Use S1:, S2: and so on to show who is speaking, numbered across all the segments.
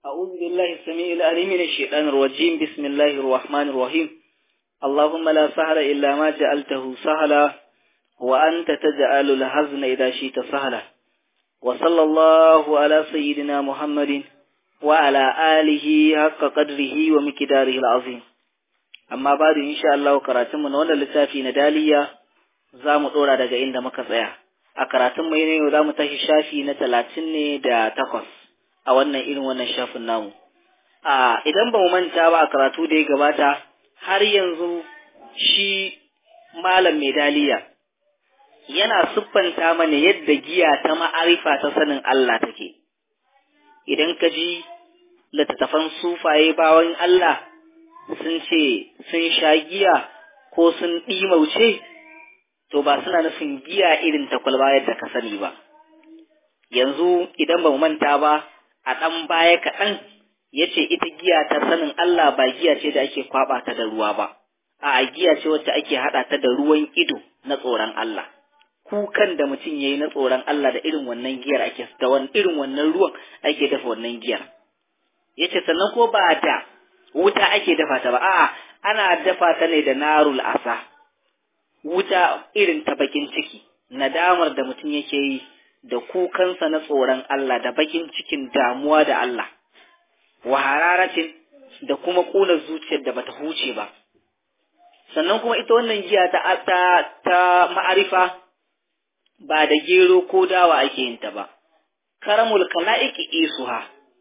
S1: أعوذ بالله السميع العليم من الشيطان الرجيم بسم الله الرحمن الرحيم اللهم لا سهل إلا ما جعلته سهلا وأنت تجعل الحزن إذا شئت سهلا وصلى الله على سيدنا محمد وعلى آله حق قدره ومقداره العظيم amma ba da insha Allah karatunmu na wannan littafi na daliya za mu ɗora daga inda muka tsaya a karatunmu ne yau za mu tashi shafi na talatin ne da takwas a wannan irin wannan shafin namu a idan ba mu manta ba a karatu da ya gabata har yanzu shi malam mai daliya yana siffanta mana yadda giya ta ma'arifa ta sanin Allah take idan ka ji littattafan sufaye bawan Allah sun ce sun sha giya ko sun ɗimauce, to ba suna nufin giya irin ta kwalba yadda ka sani ba. Yanzu idan ba mu manta ba, a ɗan baya kaɗan ya ce ita giya ta sanin Allah ba giya ce da ake kwaɓa ta da ruwa ba, a giya ce wacce ake haɗa ta da ruwan ido na tsoron Allah. Kukan da mutum ya yi na tsoron Allah da irin wannan giyar ake, da irin wannan ruwan ake dafa wannan giyar. Ya ce sannan ko ba da wuta ake dafa ta ba a'a ana dafa ta ne da narul asa wuta irin ta bakin ciki nadamar da mutum yake yi da kukansa na tsoron Allah da bakin cikin damuwa da Allah wa hararatin da kuma kuna zuciyar da bata huce ba sannan kuma ita wannan giya ta ta, ta ma'arifa ba da gero ko dawa ake yin ta ba karamul kala'iki isuha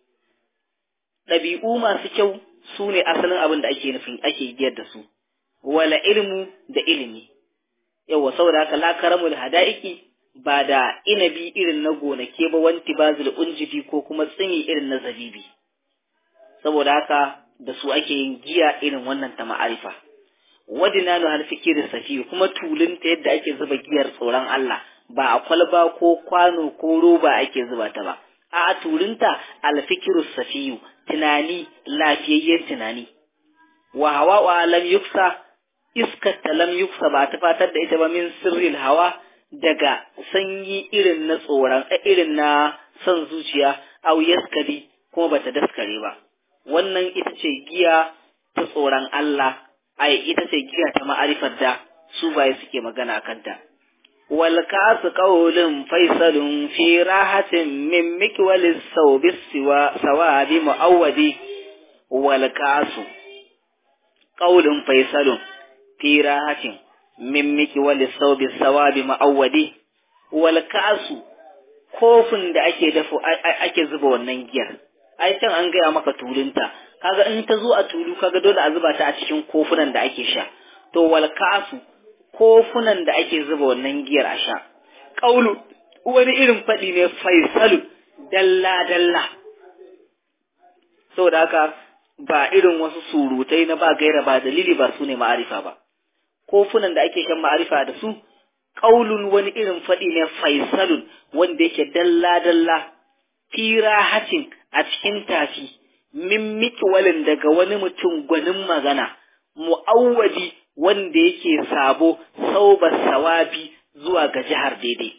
S1: ɗabi'u masu kyau su ne asalin abin da ake nufin ake giyar da su wala ilmu da ilimi yawa saboda haka la karamul hada'iki ba da inabi irin na gonake ba wanti bazil unjibi ko kuma tsini irin na zabibi saboda haka da su ake yin giya irin wannan ta ma'arifa wadina nu hal fikir safi kuma tulunta yadda ake zuba giyar tsoron Allah ba a kwalba ko kwano ko roba ake zuba ta ba a turinta alfikiru safiyu tunani lafiyayyen tunani wa hawa wa lam yuksa iskar ta lam yuksa ba ta fatar da ita ba min sirril hawa daga sanyi irin na tsoron irin na son zuciya au yaskari kuma bata daskare ba wannan ita ce giya ta tsoron Allah ai ita ce giya ta ma'arifar da su baye suke magana kanta والكاس قول فيصل في راحة من مكول الثوب سواد مؤودي والكاس قول فيصل في راحة من مكول الثوب سواد مؤودي والكاس kofin da ake dafa ake zuba wannan giyar ai can an gaya maka tulunta kaga in ta zo a tulu kaga dole a zuba ta a cikin kofunan da ake sha to wal kasu kofunan da ake zuba wannan giyar a sha. Ƙaulu wani irin faɗi ne faisalu dalla-dalla. Saboda haka ba irin wasu surutai na ba gaira ba dalili ba su ne ma'arifa ba. Kofunan da ake shan ma'arifa da su, ƙaulun wani irin faɗi ne faisalun wanda yake dalla-dalla, fira hacin a cikin tafi, min mikiwalin daga wani mutum gwanin magana, mu'awwadi wanda yake sabo sauba sawabi zuwa ga jihar daidai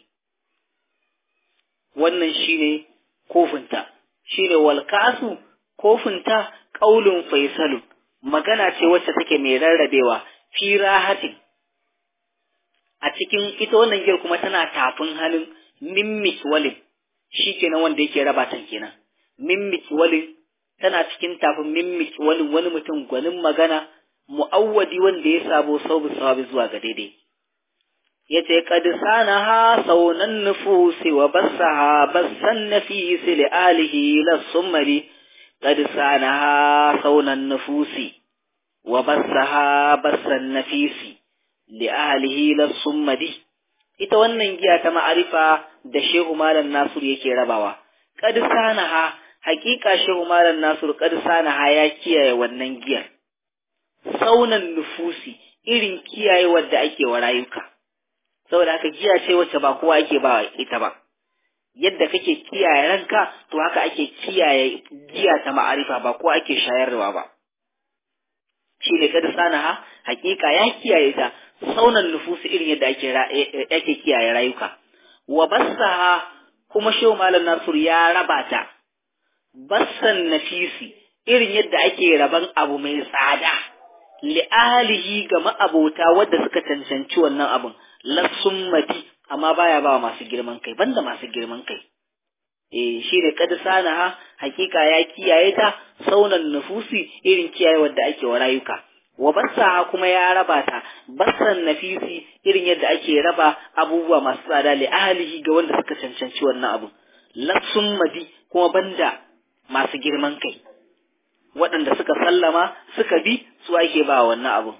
S1: wannan shine kofinta shine walkasu kofinta qaulun faisalu magana ce wacce take mai rarrabewa fi rahatin a cikin ita wannan giyar kuma tana tafin hannun mimmik walin shi kenan wanda yake raba ta kenan mimmik walin tana cikin tafin mimmik walin wani mutum gwanin magana mu'awwadi wanda ya sabo saubu sawabi zuwa ga daidai yace qad sanaha saunan nufusi wa bassaha bassan nafisi li alihi la sumari qad sanaha saunan nufusi wa bassaha bassan nafisi li alihi la sumari ita wannan giya ta ma'arifa da Shehu Malam Nasir yake rabawa qad sanaha hakika Shehu Malam Nasir qad sanaha ya kiyaye wannan giyar saunan nufusi irin kiyaye wadda ake wa rayuka saboda haka giya ce wacce ba kowa ake ba ita ba yadda kake kiyaye ranka to haka ake kiyaye giya ta ma'arifa ba kowa ake shayarwa ba shi ne kada sanaha hakika ya kiyaye ta saunan nufusi irin yadda ake ake kiyaye rayuka wa bassaha kuma shehu malam nasur ya raba ta bassan nafisi irin yadda ake raban abu mai tsada li'alihi ga ma'abota wadda suka cancanci wannan abun lassun mati amma baya ba masu girman kai banda masu girman kai eh shi ne kad sanaha hakika ya kiyaye ta saunan nufusi irin kiyaye wadda ake wa rayuka wa bassaha kuma ya raba ta bassan nafisi irin yadda ake raba abubuwa masu tsada li ahlihi ga wanda suka cancanci wannan abu lassun madi kuma banda masu girman kai waɗanda suka sallama suka bi su ake ba wannan abu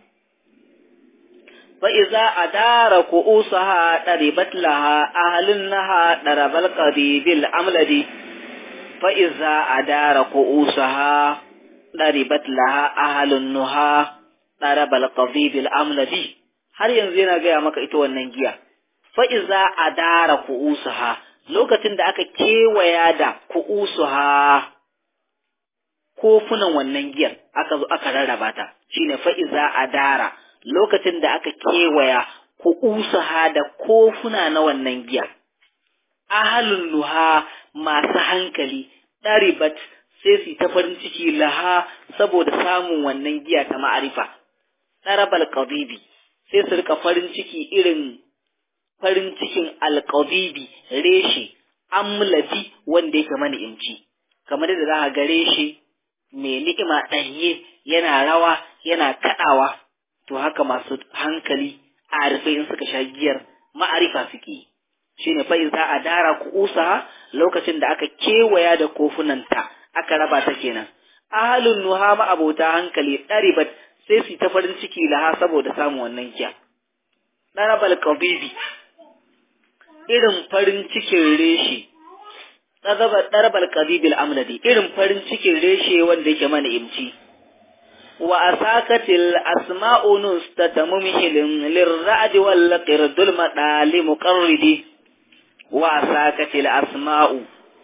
S1: fa iza adara ku'usaha daribat laha ahlinnaha darabal qadibil amladi fa iza adara ku'usaha daribat laha ahlunnuha darabal qadibil amladi har yanzu yana gaya maka ita wannan giya fa iza adara ku'usaha lokacin da aka kewaya da ku'usuha kofunan wannan giyar aka zo aka rarraba ta shine fa iza adara lokacin da aka kewaya ku'usuha da kofuna na wannan giya ahalun nuha masu hankali ɗaribat sai su ta farin ciki laha saboda samun wannan giya ta ma'arifa ɗarabal qadibi sai su rika farin ciki irin farin cikin alƙabibi reshe amladi wanda yake mana imci kamar da za ka ga reshe mai ni'ima ɗanye yana rawa yana kaɗawa to haka masu hankali a rufe in suka sha giyar ma'arifa suke shine fa za a dara ku'usa lokacin da aka kewaya da kofunanta aka raba ta kenan ahalun nuha ma abota hankali ɗaribat sai su ta farin ciki laha saboda samun wannan giya ɗarabal qabibi irin farin cikin reshe ɗarabal ƙabibil amladi irin farin cikin reshe wanda yake mana imci wa asakatil asma'u nustata mumhilin lirra'di wal qirdul madali muqarridi wa asakatil asma'u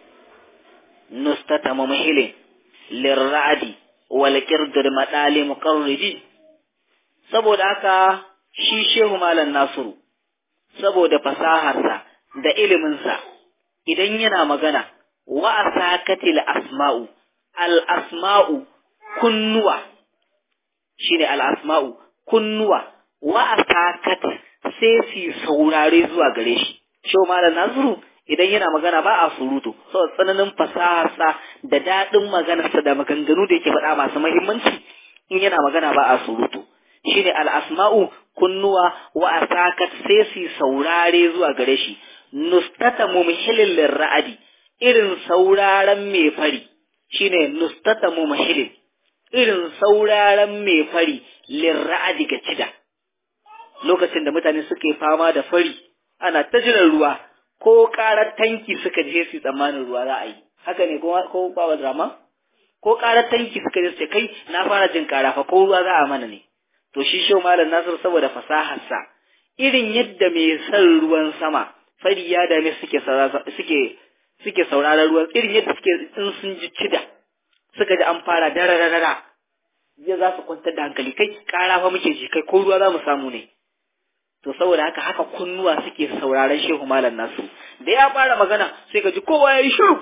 S1: nustata mumhilin lirra'di wal qirdul madali muqarridi saboda haka shi shehu malam nasiru saboda fasaharsa da iliminsa idan yana magana wa asakatil asma'u al asma'u kunnuwa shine al asma'u kunnuwa wa asakat sai su saurare zuwa gare shi shau malam nasiru idan yana magana ba a surutu saboda tsananin fasaharsa da daɗin maganarsa da maganganu da yake faɗa masu muhimmanci in yana magana ba a surutu shine al asma'u kunnuwa wa asakat sai su saurare zuwa gare shi nustata mumhilin lirra'adi irin sauraron mai fari shine nustata mumhilin irin sauraron mai fari lirra'adi ga cida lokacin da mutane suke fama da fari ana ta jiran ruwa ko karar tanki suka je su tsammanin ruwa za a yi haka ne ko bawa drama ko karar tanki suka je su kai na fara jin kara fa ko ruwa za a mana ne to shi shau malam nasir saboda fasaharsa irin yadda mai son ruwan sama fari ya dame suke suke suke sauraron ruwan irin yadda suke in sun ji cida suka ji an fara dararara ya za su kwantar da hankali kai kara fa muke ji kai ko ruwa za mu samu ne to saboda haka haka kunnuwa suke sauraron shehu malam nasu da ya fara magana sai ka ji kowa ya yi shiru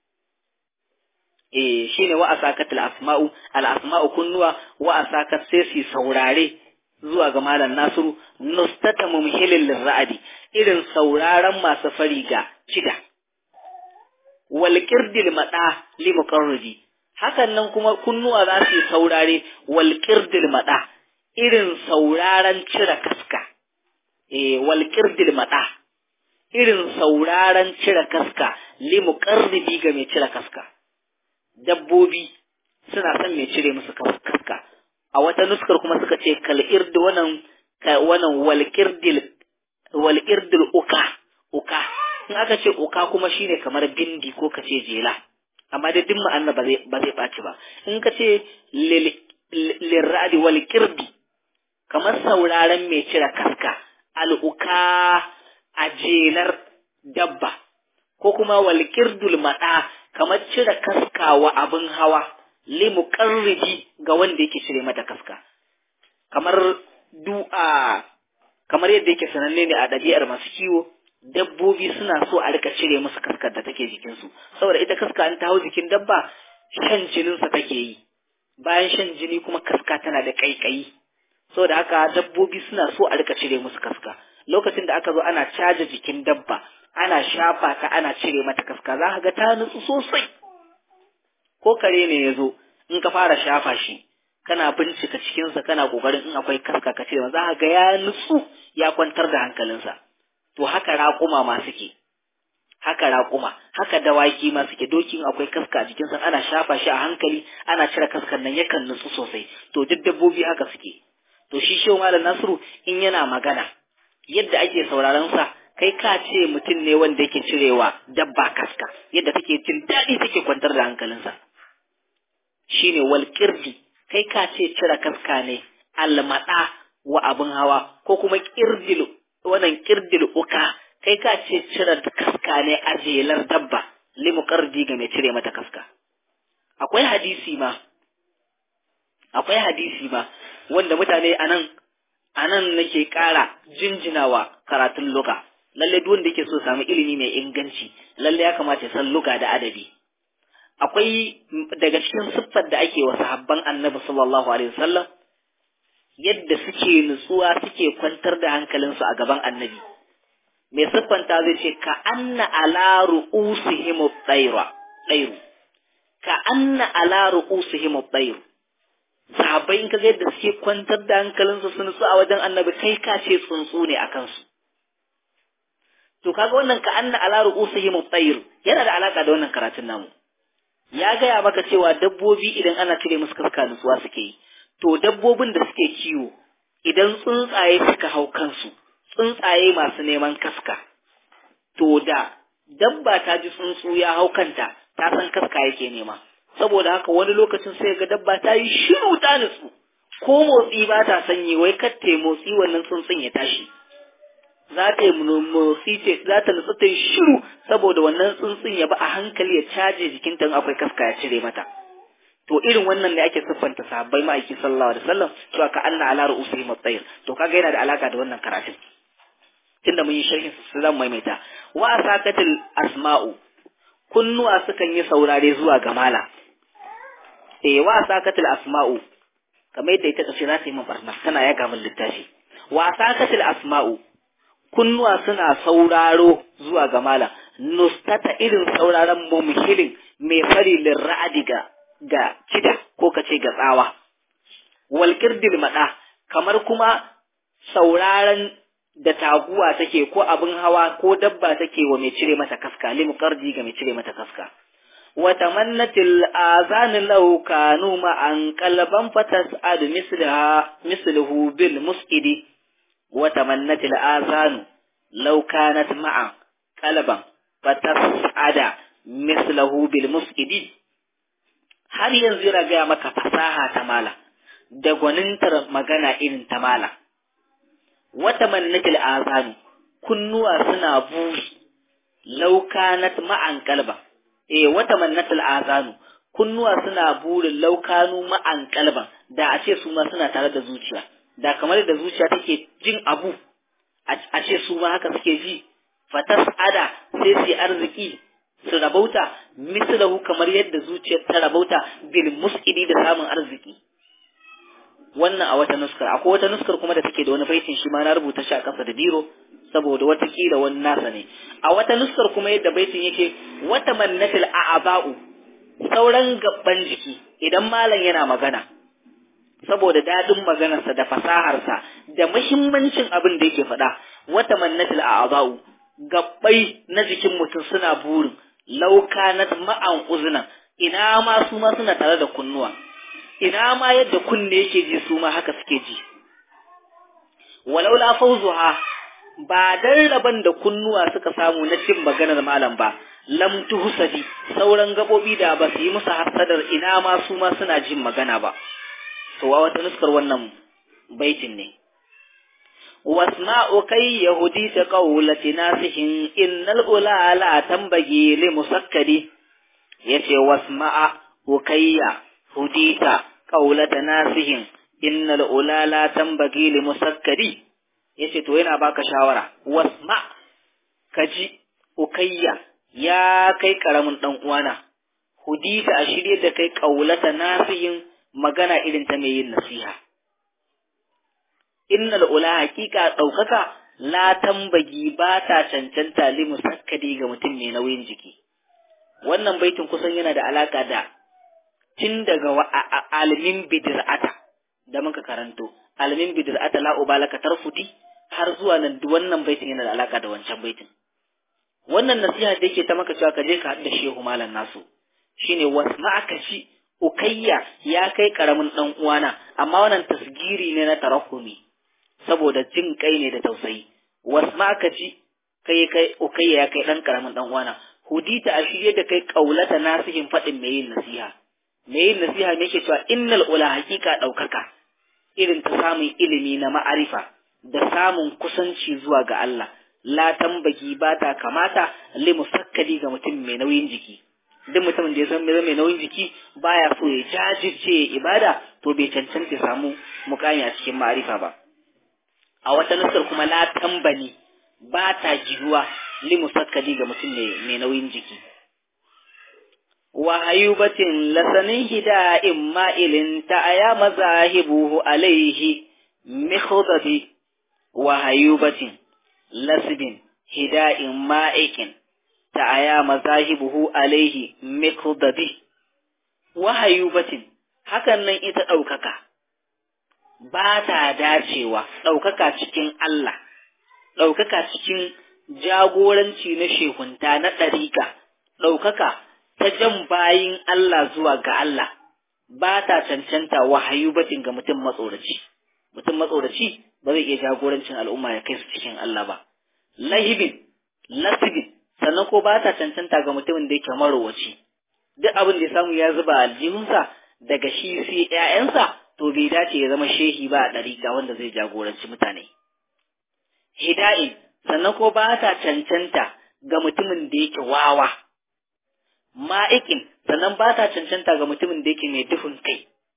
S1: eh shine wa asakat al asma'u al asma'u kunnuwa wa asakat sai su saurare zuwa ga malam nasiru nustata mumhilin lirra'adi irin sauraron masu fari ga cida wal qirdil mada li muqarridi hakan nan kuma kunnuwa za su saurare wal qirdil mada irin sauraron cire kaska eh wal qirdil mada irin sauraron cire kaska li muqarridi ga mai cire kaska dabbobi suna son mai cire musu kaska a wata nuskar kuma suka ce kal irdi wannan wannan wal qirdil wal irdil uka uka in aka ce uka kuma shine kamar bindi ko kace jela amma da duk ma'ana ba zai ba zai ɓaci ba in ka ce lirradi wal kirdi kamar sauraron mai cire kaska al'uka a jelar dabba ko kuma wal kirdul maɗa kamar cire kaska wa abin hawa limu ga wanda yake cire mata kaska kamar du'a kamar yadda yake sananne ne a ɗabi'ar masu kiwo dabbobi suna so a rika cire musu kaskar da take jikinsu saboda ita kaska an ta hau jikin dabba shan jininsa take yi bayan shan jini kuma kaska tana da ƙaiƙayi saboda haka dabbobi suna so a rika cire musu kaska lokacin da aka zo ana caja jikin dabba ana shafa ta ana cire mata kaska za ka ga ta nutsu sosai ko kare ne ya zo in ka fara shafa shi kana bincika cikinsa kana kokarin in akwai kaska ka cire za ka ga ya nutsu ya kwantar da hankalinsa to haka raƙuma ma suke haka raƙuma haka dawaki ma suke dokin akwai kaska a jikinsa ana shafa shi a hankali ana cire kaskan nan yakan nutsu sosai to duk dabbobi haka suke to shi shehu malam nasiru in yana magana yadda ake sauraron sa kai ka ce mutum ne wanda yake cirewa dabba kaska yadda take jin daɗi take kwantar da hankalinsa shine wal kirdi kai ka ce cire kaska ne almada wa abin hawa ko kuma kirdil wannan kirdil uka kai ka ce cire kaska ne a jelar dabba limu kardi ga mai cire mata kaska akwai hadisi ma akwai hadisi ma wanda mutane anan anan nake ƙara jinjinawa karatun luga lalle duk wanda yake so samu ilimi mai inganci lalle ya kamata ya san luga da adabi akwai daga cikin siffar da ake wa sahabban annabi sallallahu alaihi wasallam yadda suke nutsuwa suke kwantar da hankalinsu a gaban annabi mai siffanta zai ce ka anna ala ru'usihim at-tayra tayru ka anna ala ru'usihim at-tayru sahabbai in kaga yadda suke kwantar da hankalinsu su nutsu a wajen annabi kai ka ce tsuntsu ne a kansu to kaga wannan ka anna ala ru'usihim at-tayr yana da alaka da wannan karatun namu ya gaya maka cewa dabbobi idan ana cire musu kaska nutsuwa suke yi to dabbobin da suke kiwo idan tsuntsaye suka hau kansu tsuntsaye masu neman kaska to da dabba ta ji tsuntsu ya hau kanta ta san kaska yake nema saboda haka wani lokacin sai ga dabba ta yi shiru ta nutsu ko motsi ba ta sanyi wai katte motsi wannan tsuntsun ya tashi za ta yi motsi ce za ta nutsu ta yi shiru saboda wannan tsuntsun ya ba a hankali ya caje jikinta in akwai kaska ya cire mata to irin wannan ne ake siffanta sahabbai ma'aiki sallallahu alaihi wasallam to ka anna ala ru'usihim at-tayr to kaga yana da alaka da wannan karatun tunda mun yi sharhin su zan maimaita wa asakatil asma'u kunnuwa sukan yi saurare zuwa ga mala eh wa asakatil asma'u kamar yadda ita kace za ta yi min barna tana ya min littafi wa asakatil asma'u kunnuwa suna sauraro zuwa ga mala nustata irin sauraron mumhilin mai fari lirra'adi ga ga kida ko kace ga tsawa wal kirdil mada kamar kuma sauraron da taguwa take ko abin hawa ko dabba take wa mai cire mata kaska limu kardi ga mai cire mata kaska wa tamannatil azan law kanu ma an qalban fatas'ad mislaha misluhu bil mus'idi wa tamannatil azan law kanat ma'a qalban fatas'ada mislahu bil mus'idi har yanzu yana gaya maka fasaha ta mala da gwanintar magana irin ta mala wata mannatil azanu kunnuwa suna buri laukanat ma'an kalba eh wata mannatil azanu kunnuwa suna burin laukanu ma'an kalban da a ce su ma suna tare da zuciya da kamar da zuciya take jin abu a ce su ma haka suke ji fatas ada sai su arziki su rabauta mislahu kamar yadda zuciyar ta rabauta bil mus'idi da samun arziki wannan a wata nuskar akwai wata nuskar kuma da take da wani baitin shi ma na rubuta shi a kasa da biro saboda wata kila wani nasa ne a wata nuskar kuma yadda baitin yake wata mannatil a'aba'u sauran gabban jiki idan malam yana magana saboda dadin maganarsa da fasaharsa da muhimmancin abin da yake faɗa wata mannatil a'aba'u gabbai na jikin mutum suna burin laukanat ma'an uzna ina ma su ma suna tare da kunnuwa ina ma yadda kunne yake ji su ma haka suke ji walau la fawzuha ba dan raban da kunnuwa suka samu na cin maganar malam ba lam tuhsadi sauran gabobi da ba su yi musu hasadar ina ma su ma suna jin magana ba to wa wata nuskar wannan baitin ne wasma'u kai yahudi ta qawlati nasihin innal ula la tambagi li musakkadi yace wasma'a ukayya hudita qawlata nasihin innal ula la tambagi li musakkadi yace to yana baka shawara wasma kaji ukayya ya kai karamin dan uwana hudita a shirye da kai kaulata nasihin magana irin ta mai yin nasiha innal ula haqiqa daukaka la tambagi ba ta cancanta li musakkadi ga mutum mai nauyin jiki wannan baitin kusan yana da alaka da tun daga alimin bidir'ata da muka karanto alimin bidir'ata la ubalaka tarfuti har zuwa nan wannan baitin yana da alaka da wancan baitin wannan nasiha da yake ta maka cewa ka je ka haɗu da shehu malam nasu shine wasma'aka ci ukayya ya kai karamin dan uwana amma wannan tasgiri ne na tarahumi saboda jin kai ne da tausayi wasma'aka ci kai kai ukayya ya kai dan karamin dan uwana hudita a shirye da kai kaulata nasihin faɗin mai yin nasiha mai yin nasiha ne ke cewa innal ula hakika ɗaukaka irin ta samun ilimi na ma'arifa da samun kusanci zuwa ga Allah la tambagi ba ta kamata li musakkali ga mutum mai nauyin jiki duk mutumin da ya san mai nauyin jiki baya so ya jajirce ibada to bai cancanta samu mukami a cikin ma'arifa ba a wata nasar kuma la tambani ba ta giruwa li musakkali ga mutum mai nauyin jiki wa hayubatin lasanin hida'in ma'ilin ta aya mazahibuhu alaihi mikhdabi wa hayubatin lasbin hida'in ma'ikin ta aya mazahibuhu alaihi mikhdabi wa hayubatin hakan nan ita ɗaukaka ba ta dacewa ɗaukaka cikin Allah ɗaukaka cikin jagoranci na shehunta na ɗarika ɗaukaka ta jan bayin Allah zuwa ga Allah ba ta cancanta wahayu batin ga mutum matsoraci mutum matsoraci ba zai iya jagorancin al'umma ya kai su cikin Allah ba lahibin lasibin sannan ko ba ta cancanta ga mutumin da yake marowaci duk abin da ya samu ya zuba aljihunsa daga shi sai ƴaƴansa to bai dace ya zama shehi ba a ɗariƙa wanda zai jagoranci mutane hida'in sannan ko ba ta cancanta ga mutumin da yake wawa ma'ikin sannan ba ta cancanta ga mutumin da yake mai duhun kai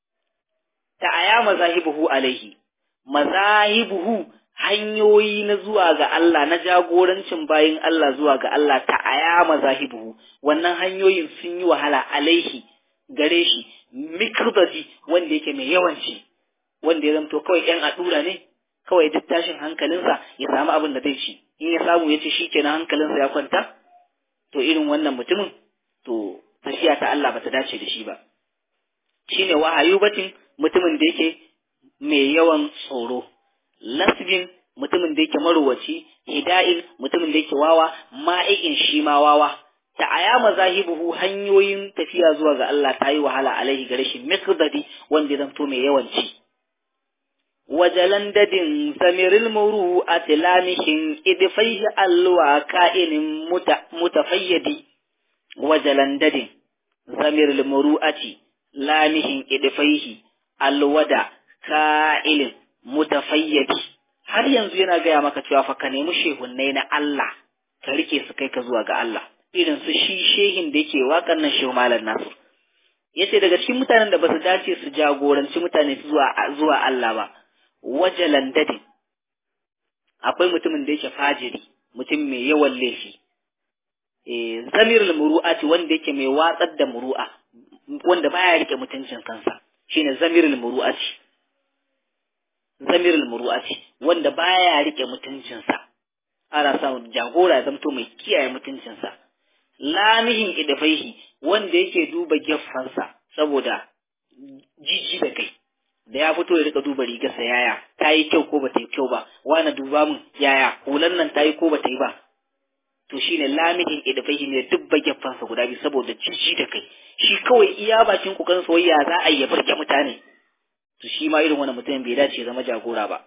S1: ta aya mazahibuhu alaihi mazahibuhu hanyoyi na zuwa ga Allah na jagorancin bayin Allah zuwa ga Allah ta aya mazahibuhu wannan hanyoyin sun yi wahala alaihi gare shi mikrobati wanda yake mai yawanci wanda ya zamto kawai yan adura ne kawai duk tashin hankalinsa ya samu abin da zai ci in ya samu ya ci shi kenan hankalinsa ya kwanta to irin wannan mutumin to tafiya ta Allah bata dace da shi ba shine wahayu batin mutumin da yake mai yawan tsoro lasbin mutumin da yake maruwaci hida'in mutumin da yake wawa ma'ikin shi ma wawa ta aya mazahibuhu hanyoyin tafiya zuwa ga Allah ta yi wahala alaihi gare shi miqdadi wanda ya zanto mai yawanci wajalandadin samiril muru a tilamishin idfaihi alwa ka'inin mutafayyadi wajalandadin samiril muru'ati lamihin idfaihi alwada ka'ilin mutafayyadi har yanzu yana gaya maka cewa fa ka nemi shehunnai na Allah ka rike su kai ka zuwa ga Allah irin su shi shehin da yake waƙar nan shehu malam nasu yace daga cikin mutanen da basu dace su jagoranci mutane zuwa zuwa Allah ba wajalan dadin akwai mutumin da yake fajiri mutum mai yawan laifi eh zamirul muru'ati wanda yake mai watsar da muru'a wanda baya rike mutuncin kansa shine zamirul muru'ati zamirul muru'ati wanda baya rike mutuncinsa ana samun jagora ya zamto mai kiyaye mutuncinsa lamihin idafaihi wanda yake duba geffansa saboda jiji da kai da ya fito ya rika duba rigarsa yaya ta yi kyau ko bata yi kyau ba wani duba min yaya hulan nan ta yi ko bata yi ba to shine lamihin idafaihi ne dubba geffansa guda biyu saboda jiji da kai shi kawai iya bakin kokarin soyayya za a yi ya burge mutane to shi ma irin wannan mutumin bai dace zama jagora ba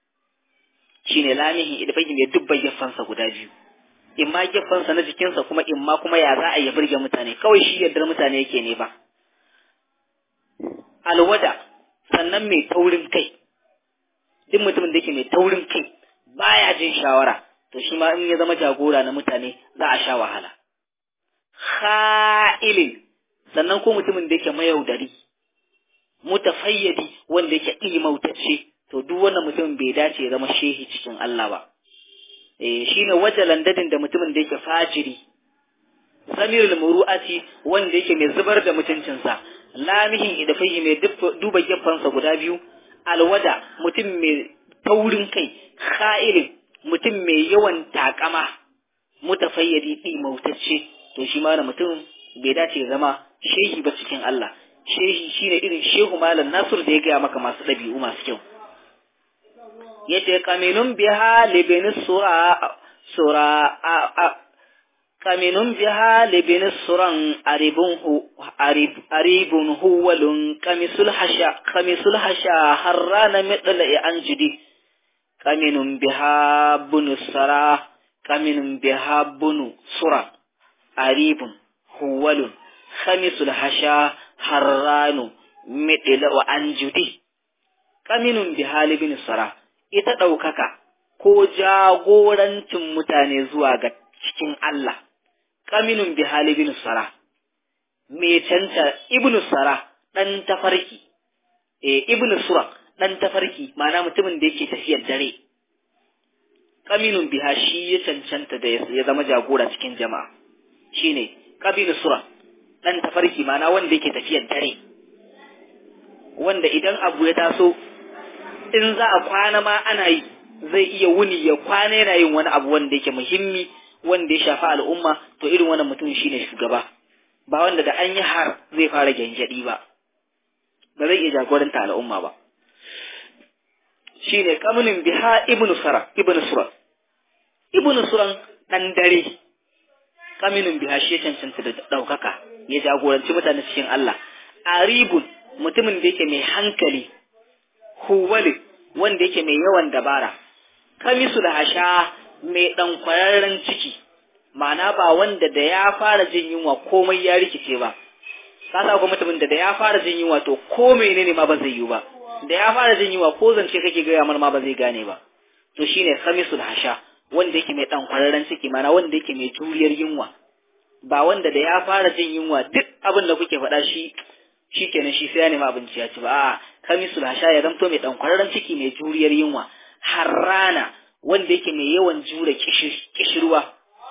S1: shine lamihin idafaihi ne dubba geffansa guda biyu in ma geffansa na jikinsa kuma in ma kuma ya za a yi burge mutane kawai shi yardar mutane yake ne ba alwada sannan mai taurin kai duk mutumin da yake mai taurin kai baya jin shawara to shi ma in ya zama jagora na mutane za a sha wahala kha'ilin sannan ko mutumin da yake mayaudari mutafayyadi wanda yake ilmautacce to duk wannan mutumin bai dace ya zama shehi cikin Allah ba eh shine wajalan dadin da mutumin da yake fajiri samirul muru'ati wanda yake mai zubar da mutuncinsa lamihin idafai mai duba gefansa guda biyu alwada mutum mai taurin kai kha'ilin mutum mai yawan takama mutafayyadi ɗi mautacce to shi ma mutum bai dace zama shehi ba cikin Allah shehi shine irin shehu malam nasur da ya gaya maka masu ɗabi'u masu kyau yace kaminun biha libin sura sura kaminun biha libin suran aribun hu arib aribun huwalun kamisul hasha kamisul hasha harrana midla anjidi kaminun biha bunusara kaminun biha bunu sura aribun huwalun khamisul hasha harranu midla wa anjudi kaminun biha libin sara ita ɗaukaka ko jagorancin mutane zuwa ga cikin Allah kaminun bi hali bin sara me canta ibnu sara dan tafarki eh ibnu sura dan tafarki ma'ana mutumin da yake tafiyar dare kaminun biha shi ya cancanta da ya zama jagora cikin jama'a shine kabinu sura dan tafarki ma'ana wanda yake tafiyar dare wanda idan abu ya taso in za a kwana ma ana yi zai iya wuni ya kwana yana yin wani abu wanda yake muhimmi wanda ya shafi al'umma to irin wannan mutum shine shugaba ba wanda da an yi har zai fara gyangyaɗi ba ba zai iya jagoranta al'umma ba shine kamulin biha ibnu sara ibnu sura ibnu suran dan dare kamilin biha shi ya cancanta da ɗaukaka ya jagoranci mutane cikin Allah aribun mutumin da yake mai hankali huwali wanda yake mai yawan dabara kamisu da hasha mai ɗan kwararren ciki ma'ana ba wanda da ya fara jin yunwa komai ya rikice ba ka sa mutumin da da ya fara jin yunwa to ko menene ma ba zai yi ba da ya fara jin yunwa ko zance kake gaya mar ma ba zai gane ba to shine kamisul hasha wanda yake mai ɗan kwararren ciki ma'ana wanda yake mai juriyar yunwa ba wanda da ya fara jin yunwa duk abin da kuke faɗa shi shi kenan shi sai ya nemi abinci ya ci ba a'a kamisul hasha ya zamto mai ɗan kwararren ciki mai juriyar yunwa harrana wanda yake mai yawan jure kishirwa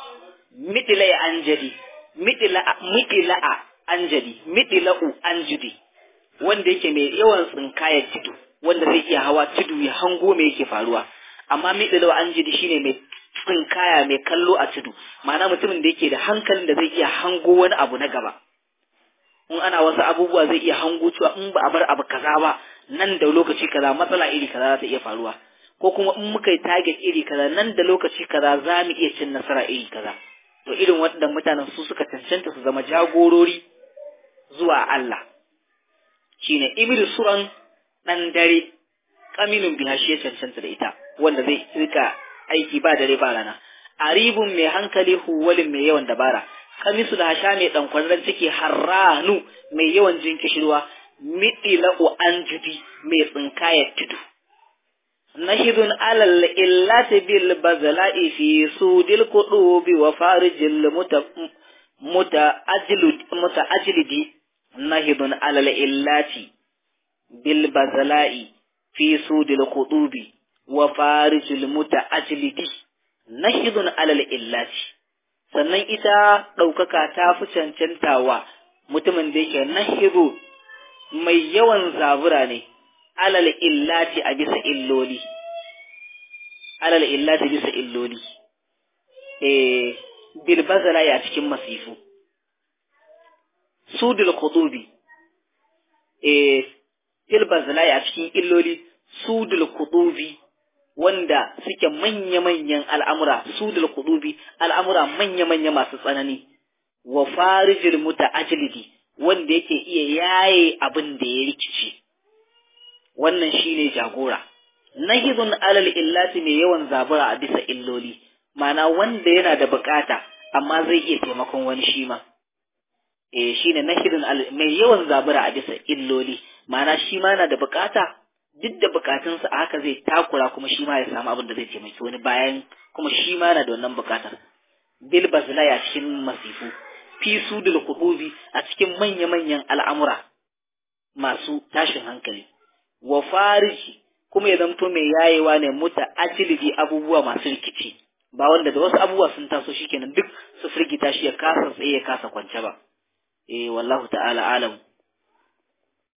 S1: midila ya anjadi midila midila a anjadi midila'u anjudi wanda yake mai yawan tsinkayar tudu wanda zai iya hawa tudu ya hango me yake faruwa amma midila anjidi shine mai tsinkaya mai kallo a tudu ma'ana mutumin da yake da hankalin da zai iya hango wani abu na gaba in ana wasu abubuwa zai iya hango cewa in ba a bar abu kaza ba nan da lokaci kaza matsala iri kaza za ta iya faruwa ko kuma in muka yi target iri kaza nan da lokaci kaza za mu iya cin nasara iri kaza to irin waɗannan mutanen su suka cancanta su zama jagorori zuwa Allah shine ibnu suran dan dare kamilun biha shi ya cancanta da ita wanda zai rika aiki ba dare ba rana aribun mai hankali huwalin mai yawan dabara kamisu da hasha mai ɗankwarren ciki harranu mai yawan jin kishirwa miɗila'u an jubi mai tsinkayar tudu nahidun alal illati bil bazala'i fi sudil qudubi wa farijil muta muta ajlud muta ajlidi nahidun alal illati bil bazala'i fi sudil qudubi wa farijil muta ajlidi nahidun alal illati sannan ita ɗaukaka ta fi cancantawa mutumin da yake nahiru mai yawan zabura ne alal illati a bisa illoli alal illati bisa illoli eh bil bazala ya cikin masifu sudul qutubi eh bil bazala ya cikin illoli sudul qutubi wanda suke manya-manyan al'amura su da kudubi al'amura manya-manya masu tsanani wa farijil muta ajilidi wanda yake iya yaye abin da ya rikici wannan shine jagora nahidun alal illati mai yawan zabura a bisa illoli mana wanda yana da bukata amma zai iya taimakon wani shi ma eh shine nahidun mai yawan zabura a bisa illoli mana shi ma na da bukata duk da bukatunsa a haka zai takura kuma shi ma ya samu abin da zai taimaki wani bayan kuma shi ma na da wannan bukatar bil bazlaya cikin masifu fi sudul qudubi a cikin manya-manyan al'amura masu tashin hankali wa fariji kuma ya zamto mai yayewa ne muta ajilibi abubuwa masu rikici ba wanda da wasu abubuwa sun taso shikenan duk su firgita shi ya kasa tsaye ya kasa kwance ba eh wallahu ta'ala alam